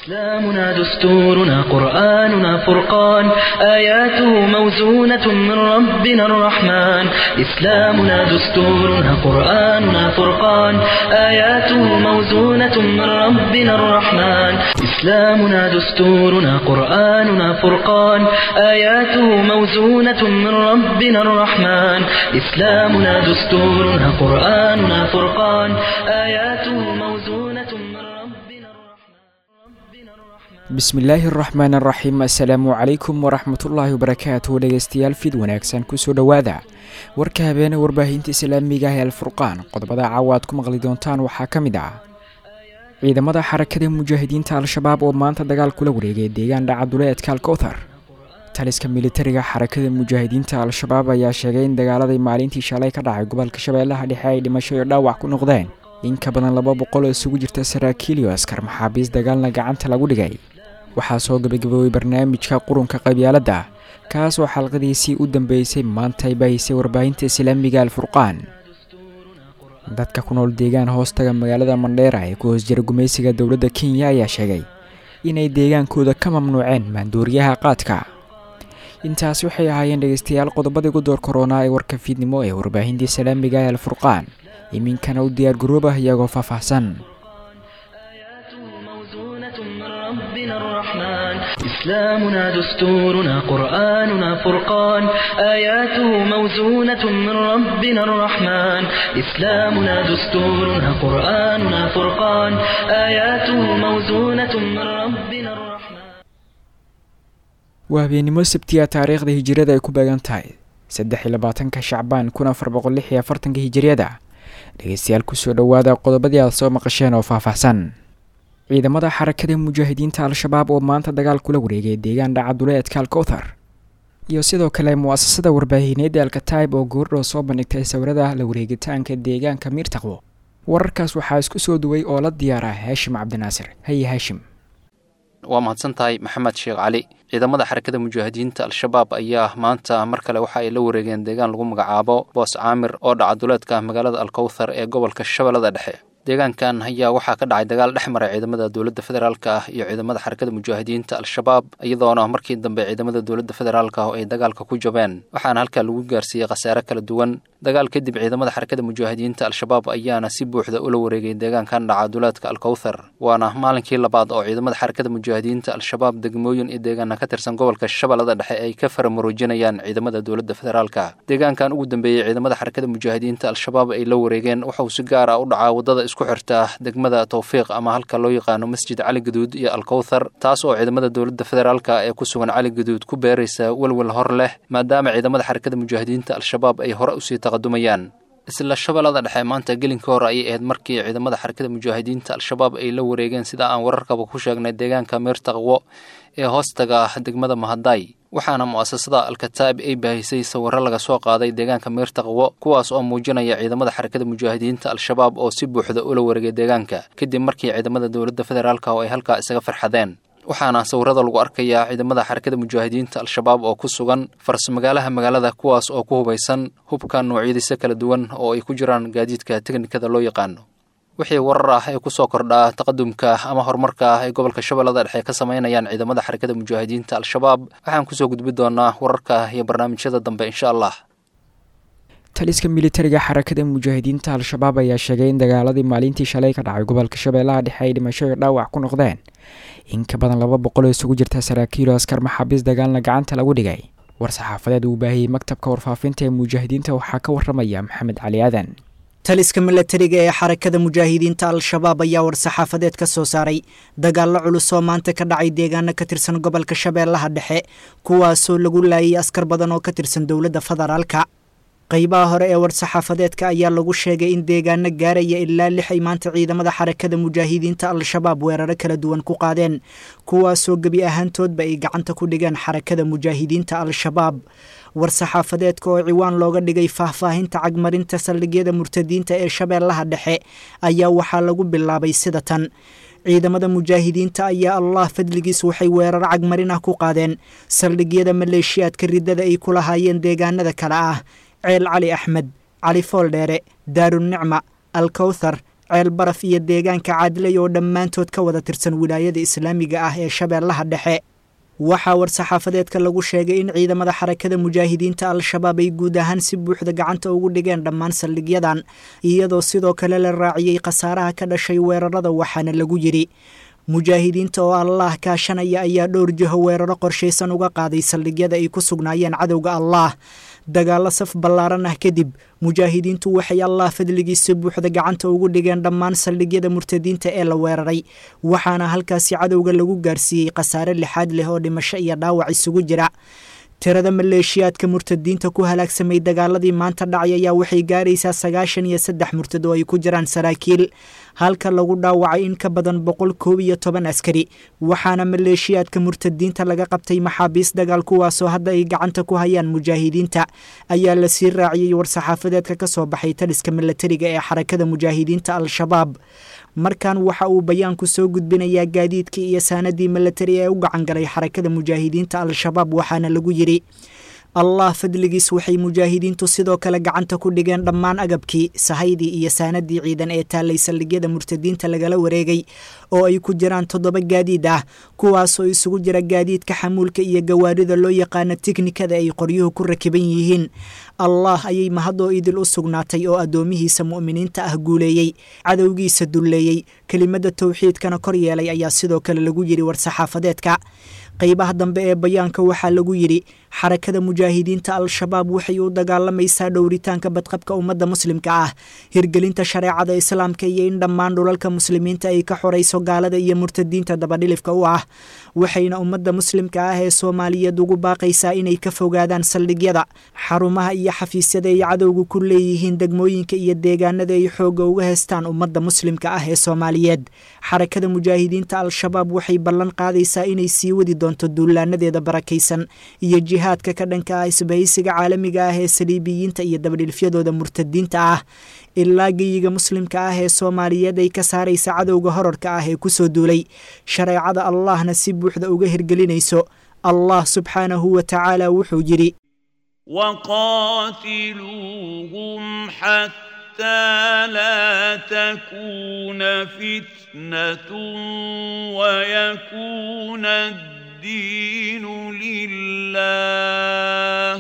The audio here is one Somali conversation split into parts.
إسلامنا دستورنا قرآننا فرقان آياته موزونة من ربنا الرحمن إسلامنا دستورنا قرآننا فرقان آياته موزونة من ربنا الرحمن إسلامنا دستورنا قرآننا فرقان آياته موزونة من ربنا الرحمن إسلامنا دستورنا قرآننا فرقان آياته موزونة من ربنا الرحمن bismillaahi araxmaan araxiim assalaamu calaykum waraxmatullaahi wabarakaatu dhegeystayaal fid wanaagsan kusoo dhowaada warka habeene warbaahinta islaamiga ah ee alfurqaan qodobada caawa aad ku maqli doontaan waxaa ka mid ah ciidamada xarakada mujaahidiinta al-shabaab oo maanta dagaal kula wareegay deegaan dhacaduleedka alkowthar taliska militariga xarakada mujaahidiinta al-shabaab ayaa sheegay in dagaaladii maalintii shalay ka dhacay gobolka shabeellaha dhexe ay dhimasho iyo dhaawac ku noqdeen in ka badan laba boqol oo isugu jirta saraakiil iyo askar maxaabiis dagaalna gacanta lagu dhigay waxaa soo gabagaboobay barnaamijka qurunka qabyaaladda kaas oo xalqadiisii u dambeysay maanta ay baahisay warbaahinta islaamiga alfurqaan dadka ku nool deegaan hoostaga magaalada mandheera ee ku hoos jira gumaysiga dowladda kenya ayaa sheegay inay deegaankooda ka mamnuuceen maanduuriyaha qaadka intaasi waxay ahaayeen dhegeystayaal qodobadii ugu door koronaa ee warka fiidnimo ee warbaahinta islaamiga ee alfurqaan iminkana u diyaar garoobah iyagoo faahfaahsan موزونة من ربنا الرحمن إسلامنا دستورنا قرآننا فرقان آياته موزونة من ربنا الرحمن إسلامنا دستورنا قرآننا فرقان آياته موزونة من ربنا الرحمن waa habeenimo sabtiya taariikhda hijiriyada ay ku beegan tahay saddex iyo labaatanka shacbaan kun afar boqol lix iyo afartanka hijiriyada dhegeystayaal kusoo dhowaada qodobadii aad soo maqasheen oo faahfaahsan ciidamada xarakada mujaahidiinta al-shabaab oo maanta dagaal kula wareegay deegaan dhacaduleedka alkowthar iyo sidoo kale mu-asasada warbaahineed ee alkataib oo goordhow soo bandhigtay sawirada la wareegitaanka deegaanka miirtaqwo wararkaas waxaa isku soo duway oo la diyaara haashim cabdinaasir haye haashim waa mahadsan tahay maxamed sheekh cali ciidamada xarakada mujaahidiinta al-shabaab ayaa maanta mar kale waxa ay la wareegeen deegaan lagu magacaabo boos caamir oo dhaca duleedka magaalada alkowthar ee gobolka shabeellada dhexe deegaankan ayaa waxaa ka dhacay dagaal dhex maray ciidamada dowladda federaalk ah iyo ciidamada xarakada mujaahidiinta al-shabaab iyadoona markii dambe ciidamada dowladda federaalk ah oo ay dagaalka ku jabeen waxaana halkaa lagu gaarsiiyey khasaare kala duwan dagaal kadib ciidamada xarakada mujaahidiinta al-shabaab ayaana si buuxda ula wareegay deegaankan dhaca duleedka alkowthar waana maalinkii labaad oo ciidamada xarakada mujaahidiinta al-shabaab degmooyin iyo deegaana ka tirsan gobolka shabeellada dhexe ay ka faramuruujinayaan ciidamada dowladda federaalka deegaankan ugu dambeeyey ciidamada xarakada mujaahidiinta al-shabaab ay la wareegeen waxauu si gaar ah u dhacaa wadada isku xirta degmada towfiiq ama halka loo yaqaano masjid cali gaduud iyo alkowthar taas oo ciidamada dowladda federaalka ee ku sugan cali gaduud ku beeraysa welwel hor leh maadaama ciidamada xarakada mujaahidiinta al-shabaab ay hore usii taqadumayaan isla shabeellada dhexe maanta gelinka hore ayay ahayd markii ciidamada xarakada mujaahidiinta al-shabaab ay la wareegeen sida aan wararkaba ku sheegnay deegaanka miirtaqwo ee hoostaga degmada mahadaay waxaana mu-asasada alkataib ay baahisay sawirro laga soo qaaday deegaanka miirtaqwo kuwaas oo muujinaya ciidamada xarakada mujaahidiinta al-shabaab oo si buuxda ula wareegay deegaanka kadib markii ciidamada dowladda federaalk oo ay halkaa isaga farxadeen waxaana sawirada lagu arkayaa ciidamada xarakada mujaahidiinta al-shabaab oo ku sugan farsmagaalaha magaalada kuwaas oo ku hubaysan hubka noocyadiisa kala duwan oo ay ku jiraan gaadiidka teknikada loo yaqaano wixii warar ah ee kusoo kordhaa taqadumka ama horumarka ah ay gobolka shabeellada dhexe ka samaynayaan ciidamada xarakada mujaahidiinta al-shabaab waxaan kusoo gudbi doonaa wararka iyo barnaamijyada dambe insha allah taliska militariga xarakada mujaahidiinta al-shabaab ayaa sheegay in dagaaladii maalintii shalay ka dhacay gobolka shabeellaha dhexe ay dhimasho iyo dhaawac ku noqdeen in ka badan laba boqol oo isugu jirta saraakiil oo askar maxaabiis dagaalna gacanta lagu dhigay war-saxaafadeed uu baahiyey maktabka warfaafinta ee mujaahidiinta waxaa ka waramaya maxamed cali aadan taliska milatariga ee xarakada mujaahidiinta al-shabaab ayaa war-saxaafadeed ka soo saaray dagaallo culus oo maanta ka dhacay deegaano ka tirsan gobolka shabeellaha dhexe kuwaasoo lagu laayay askar badan oo ka tirsan dowladda federaalka qaybaha hore ee war-saxaafadeedka ayaa lagu sheegay in deegaano gaaraya ilaa lix ay maanta ciidamada xarakada mujaahidiinta al-shabaab weeraro kala duwan ku qaadeen kuwaasoo gebi ahaantoodba ay gacanta ku dhigeen xarakada mujaahidiinta al-shabaab war-saxaafadeedka oo ciwaan looga dhigay faahfaahinta cagmarinta saldhigyada murtadiinta ee shabeellaha dhexe ayaa waxaa lagu bilaabay sida tan ciidamada mujaahidiinta ayaa allah fadligiis waxay weerar cagmarin ah ku qaadeen saldhigyada maleeshiyaadka riddada ay ku lahaayeen deegaanada kale ah ceel cali axmed cali fooldheere daarunicma alkowthar ceel baraf iyo deegaanka caadilay oo dhammaantood ka wada tirsan wilaayada islaamiga ah ee shabeellaha dhexe waxaa war-saxaafadeedka lagu sheegay in ciidamada xarakada mujaahidiinta al-shabaab ay guud ahaan si buuxda gacanta ugu dhigeen dhammaan saldhigyadan iyadoo sidoo kale la raaciyey khasaaraha ka dhashay weerarada waxaana lagu yidhi mujaahidiinta oo allaah kaashanaya ayaa dhowr jiho weeraro qorshaysan uga qaaday saldhigyada ay ku sugnaayeen cadowga allaah dagaallo saf ballaaran ah kadib mujaahidiintu waxay allah fadligiisa buuxda gacanta ugu dhigeen dhammaan saldhigyada murtadiinta ee la weeraray waxaana halkaasi cadowga lagu gaarsiiyey khasaare lixaad leh oo dhimasho iyo dhaawac isugu jira tirada maleeshiyaadka murtadiinta ku halaagsamay dagaaladii maanta dhacay ayaa waxay gaaraysaa sagaashan iyo saddex murtad oo ay ku jiraan saraakiil halka lagu dhaawacay in ka badan boqol koob iyo toban askari waxaana maleeshiyaadka murtadiinta laga qabtay maxaabiis dagaal kuwaasoo hadda ay gacanta ku hayaan mujaahidiinta ayaa lasii raaciyey war-saxaafadeedka ka soo baxay taliska milatariga ee xarakada mujaahidiinta al-shabaab markan waxa uu bayaanku soo gudbinayaa gaadiidkii iyo saanadii milatari ee u gacan galay xarakada mujaahidiinta al-shabaab waxaana lagu yidhi allah fadligiis waxay mujaahidiintu sidoo kale gacanta ku dhigeen dhammaan agabkii sahaydii iyo saanadii ciidan ee taallay saldhigyada murtadiinta lagala wareegay oo ay ku jiraan toddoba gaadiid ah kuwaasoo isugu jira gaadiidka xamuulka iyo gawaarida loo yaqaano tiknikada ay qoryuhu ku rakiban yihiin allah ayay mahadoo idil u sugnaatay oo addoomihiisa mu'miniinta ah guuleeyey cadowgiisa dulleeyey kelimada towxiidkana kor yeelay ayaa sidoo kale lagu yidhi war-saxaafadeedka qaybaha dambe ee bayaanka waxaa lagu yidhi xarakada mujaahidiinta al-shabaab waxay u dagaalamaysaa dhowritaanka badqabka ummadda muslimka ah hirgelinta shareecada islaamka iyo in dhammaan dhulalka muslimiinta ay ka xorayso gaalada iyo murtadiinta dabadhilifka u ah waxayna ummadda muslimka ah ee soomaaliyeed ugu baaqaysaa inay ka fogaadaan saldhigyada xarumaha iyo xafiisyada ay cadowga ku leeyihiin degmooyinka iyo deegaanada ay xoogga uga heystaan ummadda muslimka ah ee soomaaliyeed xarakada mujaahidiinta al-shabaab waxay ballan qaadaysaa inay sii wadi doonto duulaanadeeda barakaysan iyo jihaadka ka dhanka ah isbahaysiga caalamiga ah ee saliibiyiinta iyo dabadhilfyadooda murtadiinta ah ilaa geyiga muslimka ah ee soomaaliyeed ay ka saaraysa cadowga horarka ah ee kusoo duulay shareecada allahna si buuxda uga hirgelinayso allah subxaanahu wa tacaala wuxuu yidhi وقاتلوهم حتى لا تكون فتنة ويكون الدين لله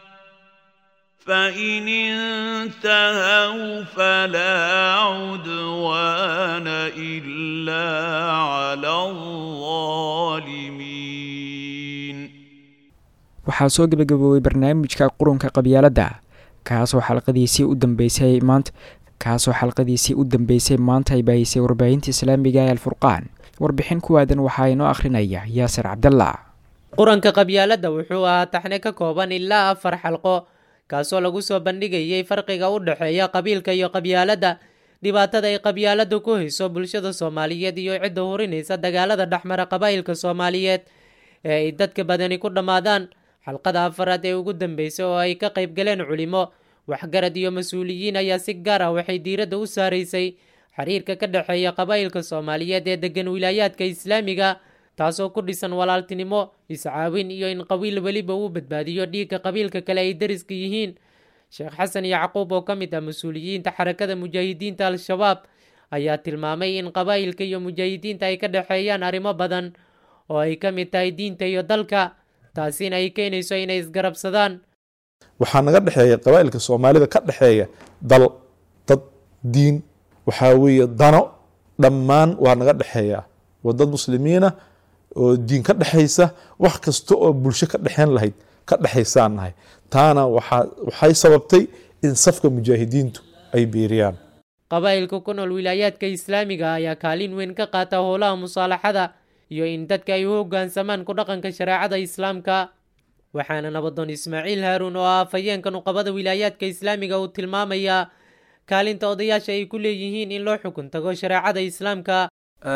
فإن انتهوا فلا عدوان إلا على الظالمين waxaa soo gebagaboobay barnaamijka qurunka qabyaaladda kaasoo xalqadiisii u dambeysay maanta kaasoo xalqadiisii u dambeysay maanta ay baahisay warbaahinta islaamiga ee alfurqaan warbixin kuwaadan waxaa inoo akhrinaya yaasir cabdalla quranka qabyaaladda wuxuu ahaa taxne ka kooban ilaa afar xalqo kaasoo lagu soo bandhigayay farqiga u dhexeeya qabiilka iyo qabyaaladda dhibaatada ay qabyaaladdu ku hayso bulshada soomaaliyeed iyo cidda hurinaysa dagaalada dhexmara qabaa'ilka soomaaliyeed ee ay dadka badani ku dhammaadaan xalqada afaraad ee ugu dambeysay oo ay ka qayb galeen culimo waxgarad iyo mas-uuliyiin ayaa si gaar ah waxay diiradda u saaraysay xiriirka ka dhexeeya qabaa'ilka soomaaliyeed ee degan wilaayaadka islaamiga taasoo ku dhisan walaaltinimo iscaawin iyo in qabiil weliba uu badbaadiyo dhiigga qabiilka kale ay dariska yihiin sheekh xasan yacquub oo ka mid ah mas-uuliyiinta xarakada mujaahidiinta al-shabaab ayaa tilmaamay in qabaa'ilka iyo mujaahidiinta ay ka dhexeeyaan arrimo badan oo ay ka mid tahay diinta iyo dalka taasina ay keenayso inay isgarabsadaan waxaa naga dhexeeya qabaa'ilka soomaalida ka dhexeeya dal dad diin waxaa weeye dano dhammaan waa naga dhexeeya waa dad muslimiina oo diin ka dhexaysa wax kasta oo bulsho ka dhexeyn lahayd ka dhexaysaan nahay taana waxay sababtay in safka mujaahidiintu ay biiriyaan qabaa'ilka ku nool wilaayaadka islaamiga ayaa kaalin weyn ka qaata howlaha musaalaxada iyo in dadka ay u hoggaansamaan ku dhaqanka shareecada islaamka waxaana nabadoon ismaaciil haaruun oo ah afhayeenka nuqabada wilaayaadka islaamiga uu tilmaamayaa kaalinta odayaasha ay ku leeyihiin in loo xukun tago shareecada islaamka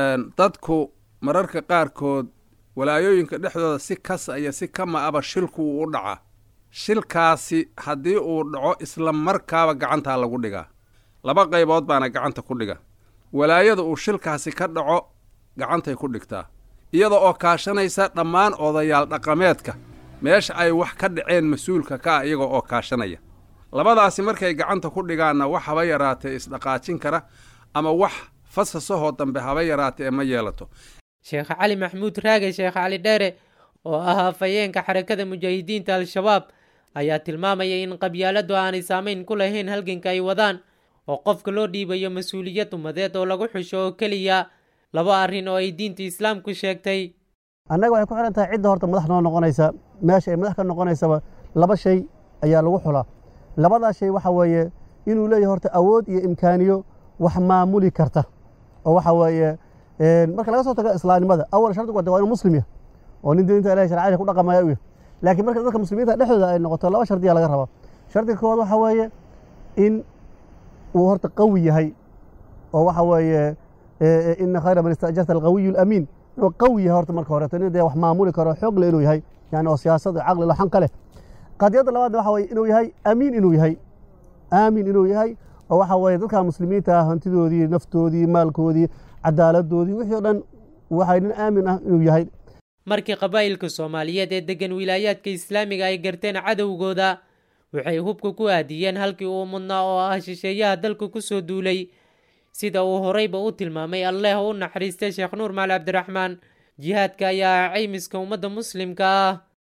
dadku mararka qaarkood walaayooyinka dhexdooda si kas iyo si kama aba shilku uu u dhaca shilkaasi haddii uu dhaco isla markaaba gacantaa lagu dhigaa laba qaybood baana gacanta ku dhiga walaayada uu shilkaasi ka dhaco gacantay ku dhigtaa iyada oo kaashanaysa dhammaan odayaal dhaqameedka meesha ay wax ka dhaceen mas-uulka ka ah iyaga oo kaashanaya labadaasi markay gacanta ku dhigaanna waxaba yaraatee isdhaqaajin kara ama wax fasasahoo dambe haba yaraata ee ma yeelato sheekh cali maxamuud raage sheekh cali dheere oo ah hafayeenka xarakada mujaahidiinta al-shabaab ayaa tilmaamaya in qabyaaladu aanay saameyn ku lahayn halganka ay wadaan oo qofka loo dhiibayo mas-uuliyad umadeed oo lagu xusho oo keliya laba arrin oo ay diinta islaamku sheegtay annaga waxay ku xihan tahay cidda horta madax noo noqonaysa meesha ay madax ka noqonaysaba laba shay ayaa lagu xulaa labadaas shay waxa weeye inuu leeyahay horta awood iyo imkaaniyo wax maamuli karta oo waxa weeye marka laga soo tago islaamnimada awal shardigu waa inuu muslim yahay oo nin diinta ilahay sharciyada ku dhaqamaya u yahay laakiin marka dadka muslimiinta dhexdooda ay noqoto laba shardiya laga rabaa shardiga koowaad waxa weeye in uu horta qawi yahay oo waxa weeye ina khayra man istajarta alqawiyu alamiin inuu qawi yahay horta marka horeeto nin dee wax maamuli karo xoog le inuu yahay yani oo siyaasad caqli laxan ka leh qadiyadda labaadna waxa weye inuu yahay amiin inuu yahay aamin inuu yahay oo waxa weeye dadka muslimiinta ah hantidoodii naftoodii maalkoodii cadaaladoodii wixii o dhan waxay nin aamin ah inuu yahay markii qabaa'ilka soomaaliyeed ee deggan wilaayaadka islaamiga ay garteen cadowgooda waxay hubka ku aadiyeen halkii uu mudnaa oo ah shisheeyaha dalka ku soo duulay sida uu horeyba u tilmaamay alleeh u naxariistay sheekh nuur maali cabdiraxmaan jihaadka ayaa ah caymiska ummadda muslimka ah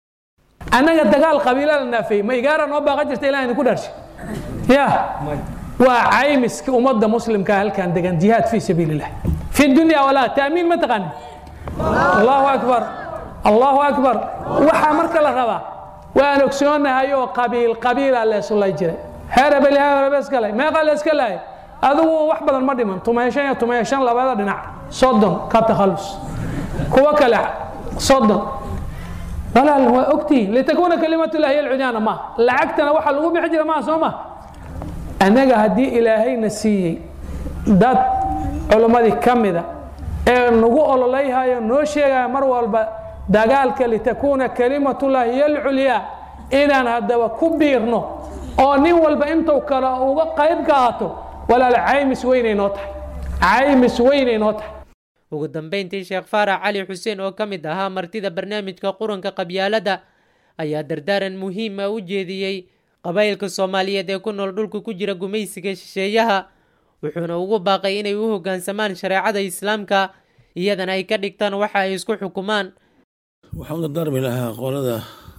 annaga dagaal qabiila la naafeeyey ma igaara noo baaqan jirta ilah idinku dharshe ya waa caymiska ummadda muslimka halkan degan jihaad fii sabiili illah fi dunya walaa taamiin ma taqaanin allahu akbar allahu akbar waxaa marka la rabaa waan ogsoonahay oo qabiil qabiila leesulay jiray heerebel heerebeskale meeqa leeska lahay adigu wax badan ma dhiman tumeeshan iyo tumeeshan labada dhinac soddon ka takhallus kuwa kale soddon walaal waa ogtihiin litakuuna kalimatullahi hiya alcudyaana ma lacagtana waxaa lagu bixi jira maa soo ma annaga haddii ilaahayna siiyey dad culimmadii ka mida ee nagu ololayhayo noo sheegaya mar walba dagaalka litakuuna kalimatullahi hiya alculyaa inaan haddaba ku biirno oo nin walba intuu kale uga qayb qaato walaal caymis weynay noo tahay caymis weynay noo tahay ugu dambeyntii sheekh faarax cali xuseen oo ka mid ahaa martida barnaamijka quranka qabyaaladda ayaa dardaaran muhiim ah u jeediyey qabaa'ilka soomaaliyeed ee ku nool dhulka ku jira gumaysiga shisheeyaha wuxuuna ugu baaqay inay u hoggaansamaan shareecada islaamka iyadana ay ka dhigtaan waxa ay isku xukumaan waxaan u dardaarmi lahaa qolada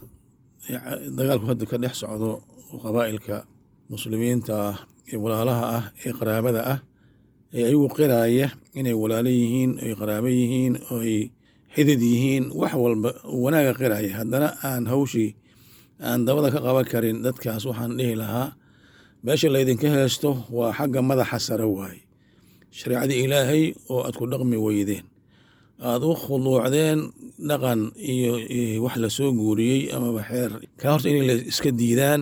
dagaalku hadda ka dhex socdo qabaa'ilka muslimiinta ah ee walaalaha ah ee qaraabada ah ee ayagu qiraaya inay walaalo yihiin oy qaraabo yihiin oy xidid yihiin wax walba wanaaga qiraya haddana aan hawshii aan dabada ka qaban karin dadkaas waxaan dhihi lahaa meesha laydinka heesto waa xagga madaxa sare waaye shareecadii ilaahay oo aad ku dhaqmi weydeen aada u khuduucdeen dhaqan iyo wax lasoo guuriyey amaba xeer ka horta inay la iska diidaan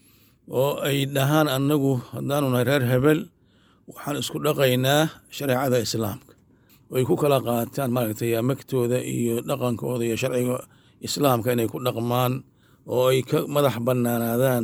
oo ay dhahaan annagu haddaanu nahay reer hebel waxaan isku dhaqaynaa shareecada islaamka oy ku kala qaataan maaragtay magtooda iyo dhaqankooda iyo sharciga islaamka inay ku dhaqmaan oo ay ka madax bannaanaadaan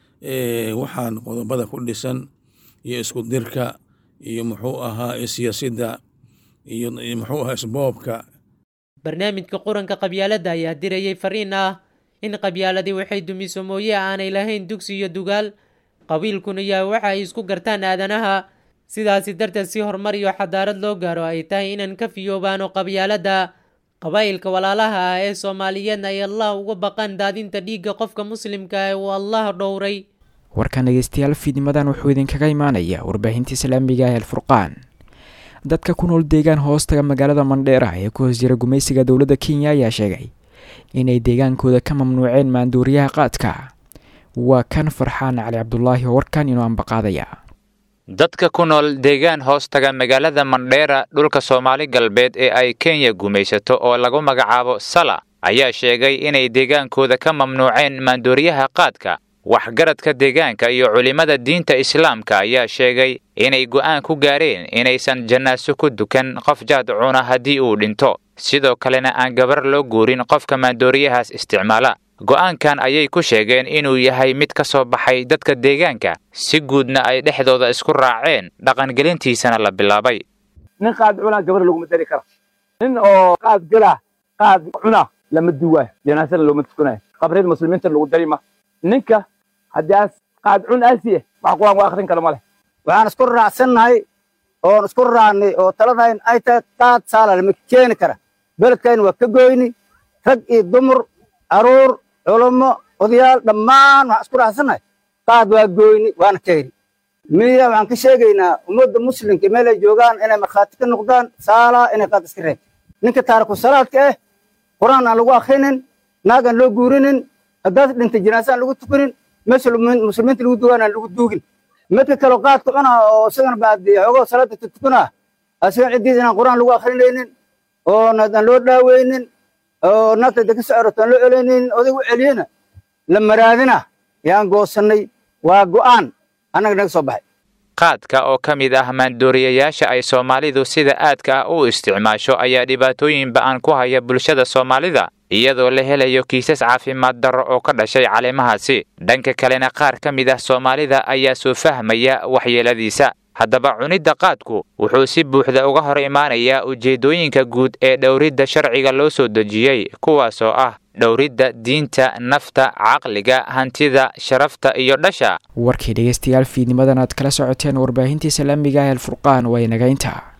waxaan qodobada ku dhisan iyo isku dirka iyo muxuu ahaa siyaasidda iyo muxuu ahaa isboobka barnaamijka quranka qabyaaladda ayaa dirayay fariin ah in qabyaaladii waxay dumiso mooye aanay lahayn dugsi iyo dugaal qabiilkuna yahay waxa ay isku gartaan aadanaha sidaasi darteed si horumar iyo xadaarad loo gaaro ay tahay inaan ka fiyoobaano qabyaaladda qabaa'ilka walaalaha ah ee soomaaliyeedna ay allah uga baqaan daadinta dhiigga qofka muslimka ee uu allah dhowray warkan dhegeystayaal fiidnimadan wuxuu idinkaga imaanaya warbaahinta islaamiga ah alfurqaan dadka ku nool deegaan hoostaga magaalada mandheera ee ku hoos jira gumaysiga dowladda kenya ayaa sheegay inay deegaankooda ka mamnuuceen maanduuriyaha qaadka waa kan farxaan cali cabdulaahi oo warkan inoo ambaqaadaya dadka ku nool deegaan hoostaga magaalada mandheera dhulka soomaali galbeed ee ay kenya gumaysato oo lagu magacaabo sala ayaa sheegay inay deegaankooda ka mamnuuceen maanduuriyaha qaadka waxgaradka deegaanka iyo culimmada diinta islaamka ayaa sheegay inay go'aan ku gaareen inaysan jannaaso ku dukan qof jaad cuna haddii uu dhinto sidoo kalena aan gabar loo guurin qofka maandooriyahaas isticmaala go'aankan ayay ku sheegeen inuu yahay mid ka soo baxay dadka deegaanka si guudna ay dhexdooda isku raaceen dhaqangelintiisana la bilaabay nin qaad cunaa gabar laguma dari kara nin oo qaad gala qaad cuna lama duwaayo janaasana looma tukanaayo qabreed muslimiinta lagu dari ma ninka haddii aas qaad cun aasiye wax quraan waa akhrin kara ma leh waxaan isku raacsannahay oon isku raacnay oo taladayn ay tahay qaad saala lama keeni kara beledkayna waa ka goyni rag iyo dumar caruur culummo odayaal dhammaan waxaan isku raacsannahay qaad waa goyni waana keeni miya waxaan ka sheegaynaa ummadda muslimka meel ay joogaan inay markhaati ka noqdaan saalaa inay qaad iska reebto ninka taariku salaadka ah qur-aan aan lagu akrinin naag aan loo guurinin haddaad dhintay jinaasa aan lagu tukanin meesha muslimiinta lagu dugaan aan lagu duugin midka kaloo qaadka cuna oo isagana baadi xoogoo salaada tutukana asiga ciddiisa inaan qur-aan lagu akrinaynin oo aan loo dhaaweynin oo naagta deka socoroto aan loo celinaynin oday u celiyena la maraadina yaan goosannay waa go'aan annaga naga soo baxay qaadka oo ka mid ah maandooriyayaasha ay soomaalidu sida aadka ah u isticmaasho ayaa dhibaatooyin ba'an ku haya bulshada soomaalida iyadoo la helayo kiisas caafimaad darro oo ka dhashay caleemahaasi dhanka kalena qaar ka mid ah soomaalida ayaa soo fahmaya waxyeeladiisa haddaba cunidda qaadku wuxuu si buuxda uga hor imaanayaa ujeeddooyinka guud ee dhowridda sharciga loo soo dejiyey kuwaasoo ah dhowridda diinta nafta caqliga hantida sharafta iyo dhasha warkii dhegeystayaal fiidnimadan aad kala socoteen warbaahintii islaamiga ah alfurqaan waa inagaynta